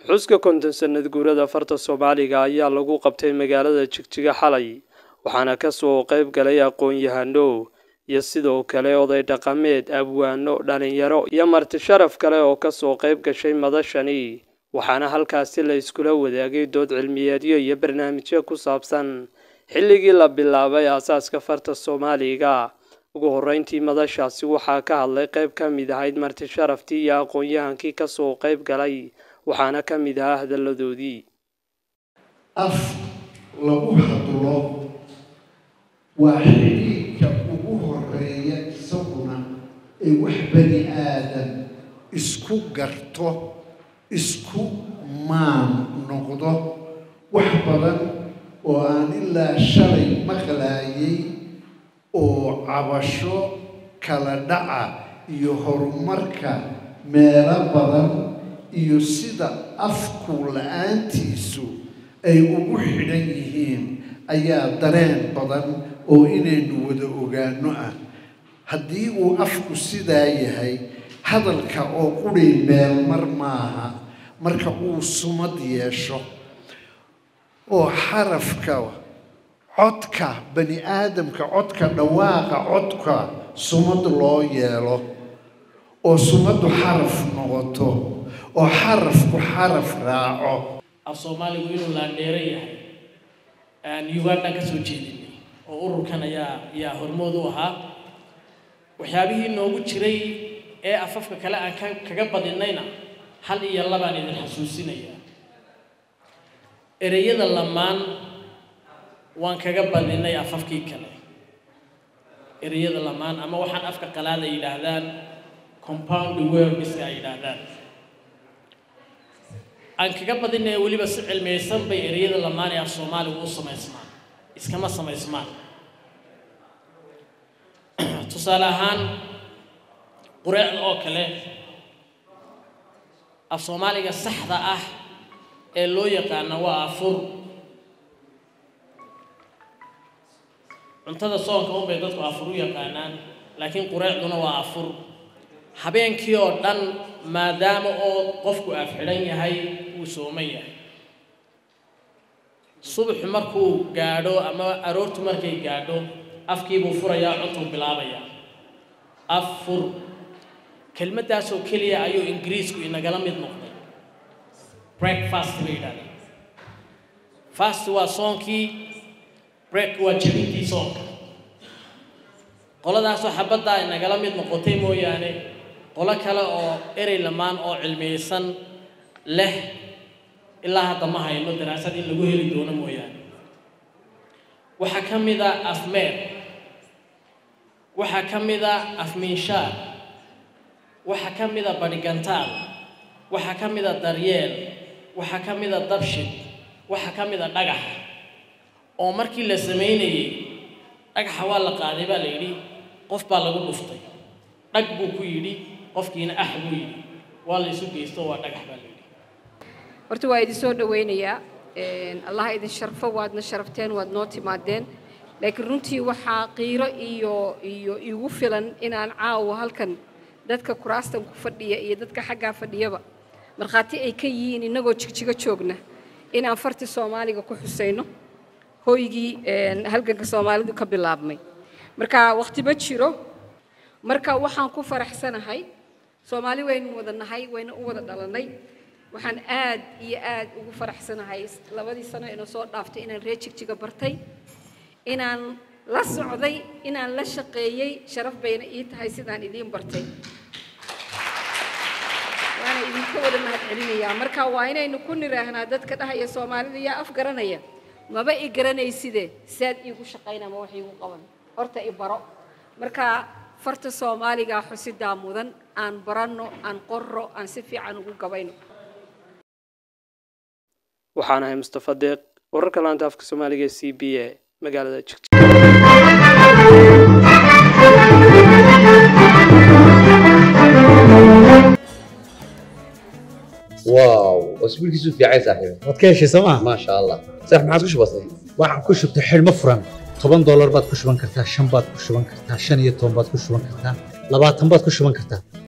xuska konton sanad guurada farta soomaaliga ayaa lagu qabtay magaalada jigjiga xalay waxaana kasoo qayb galay aqoon-yahano iyo sidoo kale oday dhaqameed abwaano dhalinyaro iyo marti sharaf kale oo kasoo qayb gashay madashani waxaana halkaasi la iskula wadaagay dood cilmiyeedyo iyo barnaamijyo ku saabsan xilligii la bilaabay aasaaska farta soomaaliga ugu horeyntii madashaasi waxaa ka hadlay qayb ka mid ahayd marti sharaftii iyo aqoon-yahankii kasoo qayb galay waxaana ka mid ahaa hadalladoodii af lagu hadlo waa xidhiidhka ugu horeeya isaguna ee wax bani aadan isku garto isku maan noqdo wax badan oo aan ilaa shalay maqlaayay oo cabasho kala dhaca iyo horumarka meelo badan iyo sida afku la-aantiisu ay ugu xidhan yihiin ayaa dareen badan oo inaynu wada ogaano ah haddii uu afku sidaa yahay hadalka oo quri meelmar maaha marka uu sumad yeesho oo xarafka codka bani aadamka codka dhawaaqa codka sumad loo yeelo oo sumaddu xaraf noqoto oo xarafku xaraf raaco af soomaaligu inuu laandheero yahay aan ugandaan ka soo jeedinay oo ururkan ayaa ayaa hormood u ahaa waxyaabihii noogu jiray ee afafka kale aan ka kaga badinayna hal iyo labaan idin xasuusinayaa ereyada lamaan waan kaga badinay afafkii kale ereyada lamaan ama waxaan afka qalaada yidhaahdaan compound wordska ay yidhaahdaan aan kaga badinaya weliba si cilmiyaysan bay ereyada lamaan ee af soomaaligu u samaysmaan iskama samaysmaan tusaale ahaan qureecda oo kale af soomaaliga saxda ah ee loo yaqaana waa afur cuntada soonka unbay dadku afur u yaqaanaan laakiin qureecduna waa afur habeenkii oo dhan maadaama oo qofku afxidhan yahay wuu sooman yahay subaxu markuu gaadho ama aroortu markay gaadho afkiibuu furayaa cuntuu bilaabayaa affur kelmaddaasoo keliya ayuu ingiriisku inagala mid noqday breakfast bay yidhahdeen fast waa soonkii break waa jabintii soonka qoladaasoo xabaddaa inagala mid noqotay mooyaane qolo kale oo erey lamaan oo cilmiyeysan leh ilaa hadda ma hayno daraasad in lagu heli doono mooyaane waxaa ka mid a afmeer waxaa ka mid a afmiinshaar waxaa ka mid a badhigantaal waxaa ka mid a daryeel waxaa ka mid a dabshid waxaa ka mid a dhagax oo markii la samaynayey dhagaxa waa la qaaday baa la yidhi qof baa lagu dhuftay dhag buu ku yidhi qofkiina ah buu yidhi waa la isu geysto waa dhagax baa la yidhi horta waa idin soo dhawaynayaa allah idin sharfo waadna sharafteen waad noo timaadeen laakiin runtii waxaa qiiro iyo iyo igu filan inaan caawa halkan dadka kuraastan ku fadhiya iyo dadka xaggaa fadhiyaba markhaati ay ka yihiin innagoo jigjigo joogna inaan farti soomaaliga ku xusayno hooygii halganka soomaalidu ka bilaabmay marka waqti ma jiro marka waxaan ku faraxsanahay soomaali waynu wada nahay wayna u wada dhalannay waxaan aad iyo aad ugu faraxsanahay labadii sano ina soo dhaaftay inaan reer jigjiga bartay inaan la socday inaan la shaqeeyey sharaf bayna ii tahay sidaan idiin bartay waana idinka wada mahad celinayaa marka waa inaynu ku niraahnaa dadka dhahaya soomaalida yaa af garanaya maba i garanayside saad iigu shaqayna ma wax iigu qaban horta i baro marka farta soomaaliga xusidaa mudan aan baranno aan qorro aan si fiican ugu gabayno waxaan ahay mustafa deeq wararka laanta afka soomaaliga e c b a magaalada jigjiga واو اسبوعك في عايز صاحبي waad ka heshay sooma ما شاء الله صح ما عاد وش بصير waxaan ku shubtay xidhmo furan toban doolar baad ku shuban kartaa shan baad ku shuban kartaa shan iyo toban baad ku shuban kartaa labaatan baad ku shuban kartaa